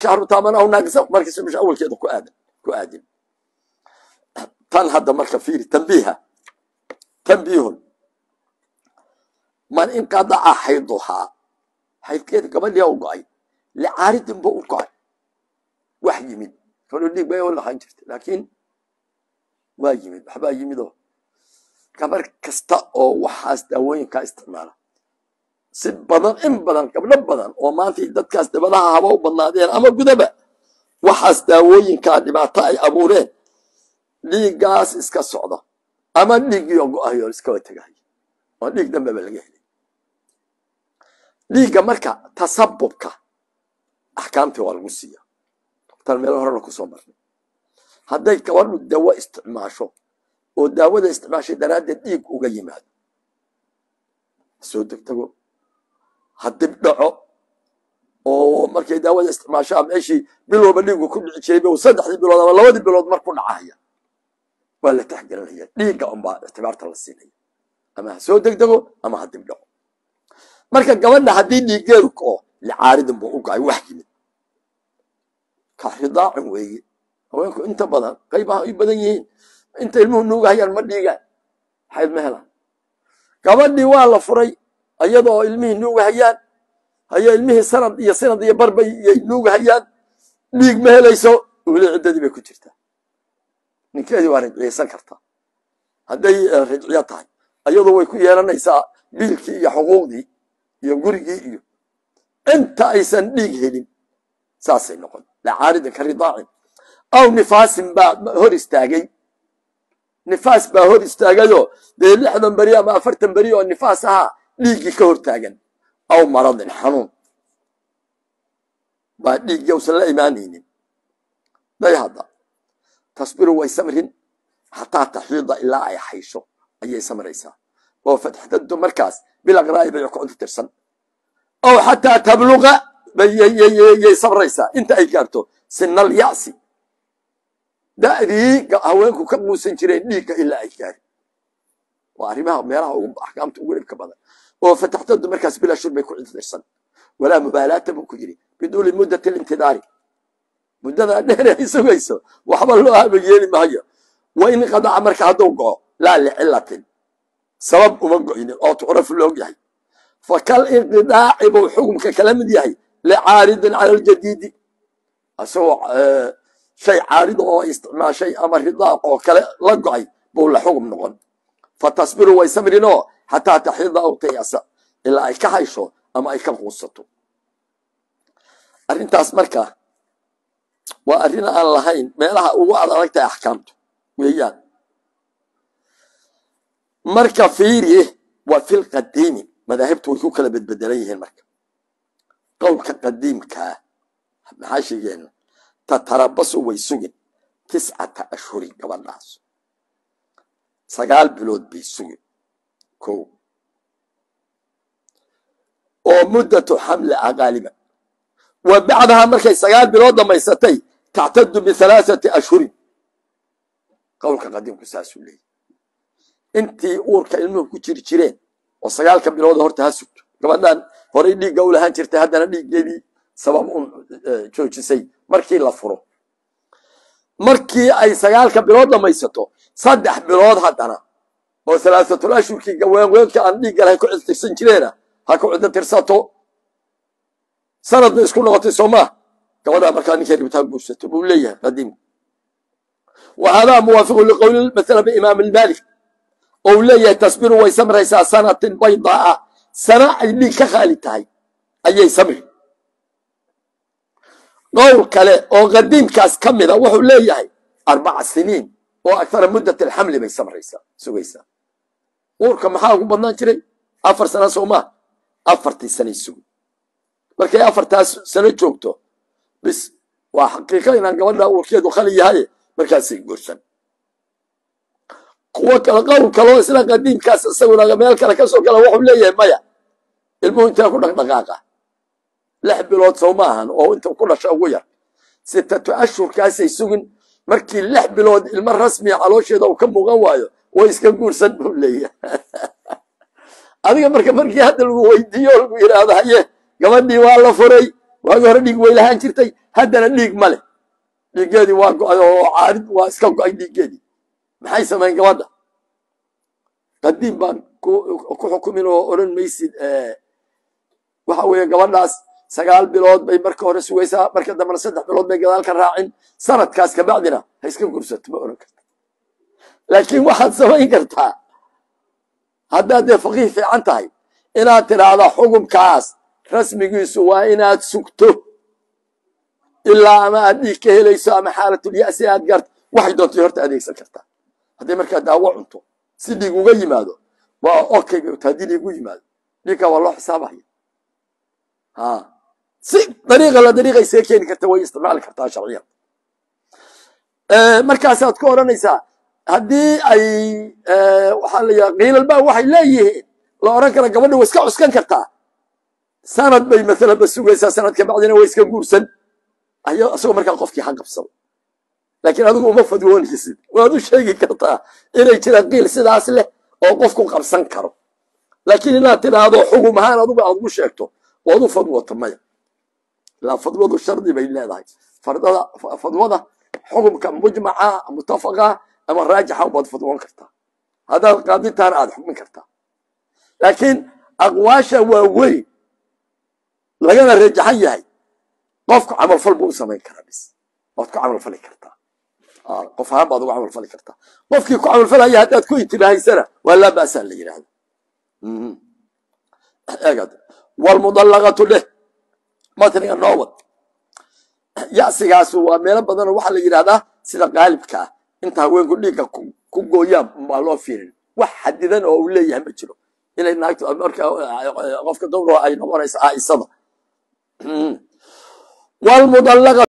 shahru taamanahu naaqisa markiisa bisha awalkeeda ku aadan ku aadin tan hadda marka fiiri tanbiiha tanbiihun man inqadaca xayduhaa xaydkeeda gabadhiya u go-ay licaaridin ba u go-ay wax yimid kalo dhiig bay u lahaan jirta laakiin waa yimid waxbaa yimid oo gabar kasta oo waxaas daawooyinkaa isticmaala si badan in badan gabdho badan oo maanta dadkaas dabadaha haba u badnaadeen ama gudaba waxaas daawooyinkaa dhibaato ay abuureen dhiiggaas iska socda ama dhiiggiio go-ayo iskaba tegahay oo dhiig dambeba laga helay dhiigga marka tasabubka axkaamtii waa lagu siiya tan meel horena kusoo marnay hadday gabadhu dawo isticmaasho oo daawada isticmaashay daraaddeed dhiig uga yimaado soo degdego ha dib dhaco oo markay daawada isticmaashaa meeshii bil walba dhiigu ku dhici jiray ba saddexdii bilood ama labadii bilood mar ku dhacahaya waa la taxgelinaya dhiigga unbaa ictibaarta la siinaya ama ha soo degdego ama ha dib dhaco marka gabadha haddii dhiiggeedu kao licaaridin buu u go-ay wax yimid ka ridaacin weeye haweenku inta badan qaybaha ay badan yihiin inta ilmuhu nuugahayaan ma dhiigaan xayd ma helaan gabadhii waa la furay iyadoo ilmihii nuugahayaan haye ilmihii sanad iyo sanad iyo barbay iyay nuugahayaan dhiig ma helayso weli ciddadii bay ku jirtaa ninkeedii waa rajciyaysan kartaa hadday rajciyo tahay iyadoo way ku yeelanaysaa biilkii iyo xuquuqdii iyo gurigii iyo inta aysan dhiig helin saasay noqon lacaaridin ka ridaacin aw nifaasin baa hor istaagay nifaas baa hor istaagayoo dee lixdan beri ama afartan beri oo nifaas ahaa dhiiggii ka hor taagan aw maradin xanuun baa dhiiggii usan la imaanaynin day hadda tasbiru way samrin xataa taxiida ilaa ay haysho ayay samraysaa oo fatxdadu markaas bilaqraa'i bay kucunta tirsan ow xataa tabluqa yay sabraysaa inta ay gaarto sinal yacsi da'dii haweenku ka quusan jireen dhiigga ilaa ay gaari waa arrimaha meelaha axkaamta ugu dhibka badan oo fataxtadu markaas bilaa shur bay ku cidtirsan walaa mubaalaata buu ku yidhi biduuli muddati lintidaari muddadaa dheer ay sugayso waxba loo haba yeeli maayo wa in qadaca marka hadduu go'o laa licilatin sabab uma go'inin oo tucrafu loog yahay fa kal inqidaaci buu xukumka kala mid yahay licaaridin cala aljadiidi asagoo shay caarida oo isticmaashay ama ridaaq oo kale la go'ay buu la xugum noqon fa tasbiru way samrinoo xataa taxida aw tayasa ilaa ay ka haysho ama ay ka quusato arrintaas marka waa arrin aan lahayn meelaha ugu ad adag tahay axkaamtu weeyaan marka fiiri waa fil qadiimi madaahibtu way ku kala bedbedelan yihiin marka qowlka qadiimkaa maxaa sheegeena tatarabasu way sugin tiscata ashhurin gabadhaas sagaal bilood bay sugin ko oo muddatu xamli ah qaaliban wa bacdahaa markay sagaal bilood dhammaysatay tactadu bihalaaثati ashhurin qowlka qadiimku saasuu leeyahy intii uurka ilmuhu ku jiri jireen oo sagaalka bilooda horta ha sugto gabadhan horay dhiigga u lahaan jirtay haddana dhiiggeedii sabab un joojisay markii la furo markii ay sagaalka bilood dhammaysato saddex bilood haddana oo halaahatul ashhurkii gaweenweenka aan dhiigga lahayn ku cidtirsan jireena ha ku ciddo tirsato sanadna isku noqotay soo maa gabadhaa markaa ninkay ribtaa guursato buu leeyahay qadiimku wa haadaa muwaafiqu liqowli masala biimaam almaalik oo uu leeyahay tasbiru way samraysaa sanatin baydaa sana ay dhiig ka khaali tahay ayay samri qowl kale oo qadiimkaas ka mida wuxuu leeyahay arbaca siniin oo akara muddat alxamli bay samraysaa sugaysaa uurka maxaa ugu badnaan jiray afar sana soo maa afartii sanay sugi markay afartaas sano joogto bis waa xaqiiqa inaan gabadha uurkeedu khali yahay markaasay guursan kuwo kale qowl kaloo isla qadiimkaas isaguna meel kale kasoo gala wuxuu leeyahay maya ilmuhu intee ku dhaqdhaqaaqa lix bilood soo maahan oo inta ku dhasha ugu yar sitatu ashhurkaasay sugin markii lix bilood ilmo rasmiya caloosheeda uu ka muuqan waayo way iska guursan buu leeyahay adiga marka markii hadda lagu weydiiyo o lagu yidhaahdo haye gabadhii waa la furay waagii hore dhiig way lahaan jirtay haddana dhiig ma leh dhiiggeedii waa go-ay oo caarid waa iska go-ay dhiiggeedii maxay samayn gabadha qadiim baan ku xukumin oo odhan maysid waxa weeye gabadhaas sagaal bilood bay marka hore sugaysaa marka dambena saddex bilood bay gadaal ka raacin sanadkaas kabacdina ha iska gursato ma odhan karta laakiin waxaad samayn kartaa haddaad dee faqiih fiican tahay inaad tidhaahda xukunkaas rasmigiisu waa inaad sugto ilaa ama aad dhiig ka helayso ama xaalatulya'si aad gaarto waxay doontay horta adeegsan kartaa hadday markaa daawo cunto si dhiig uga yimaado waa okay bay taa haddii dhiig u yimaado dhiigka waa loo xisaabaya ha si dariiqa la dariiqay see keeni karta way isticmaali kartaa sharciyan markaasaad ku odhanaysaa haddii ay waxaa la yidhaha qiilalba waxay leeyihiin la odhan kara gabadha way iska cuskan kartaa sanad bay maalan ba sugaysaa sanadka bacdina way iska guursan ayo isagoo markaa qofkii ha qabsado laakiin adigu uma fadwoonaysid waad u sheegi kartaa inay jiraan qiil sidaas leh oo qofku qabsan karo laakiin inaad tidhaahdo xugum ahaan adugu aad ugu sheegto waad u fadwoto maya ilaa fadwadu shardi bay leedahay fardada fadwada xugumka mujmaca mutafaqa ama raajixa baad fadwoon kartaa haddaad qaadintaana aad xukmin kartaa laakiin aqwaasha waa weyn lagana rajaxan yahay qofku camalfal buu u samayn karaa bis waad ku camalfali kartaa qof ahaan baad ugu camalfali kartaa qofkii ku camalfalaya haddaad ku intibaahaysana waa laa ba'saa la yidhahda eegad walmudallaqatu leh matniga noo wad ya'sigaasu waa meelo badanoo waxaa la yidhahdaa sida qaalibka ah inta haweenku dhiigga ku gooyaan baa loo fiirin wax xadidan oo uu leeyahay ma jiro inay naagtu marka qofka dowra ay noqonaysa aaisada walmudallaqa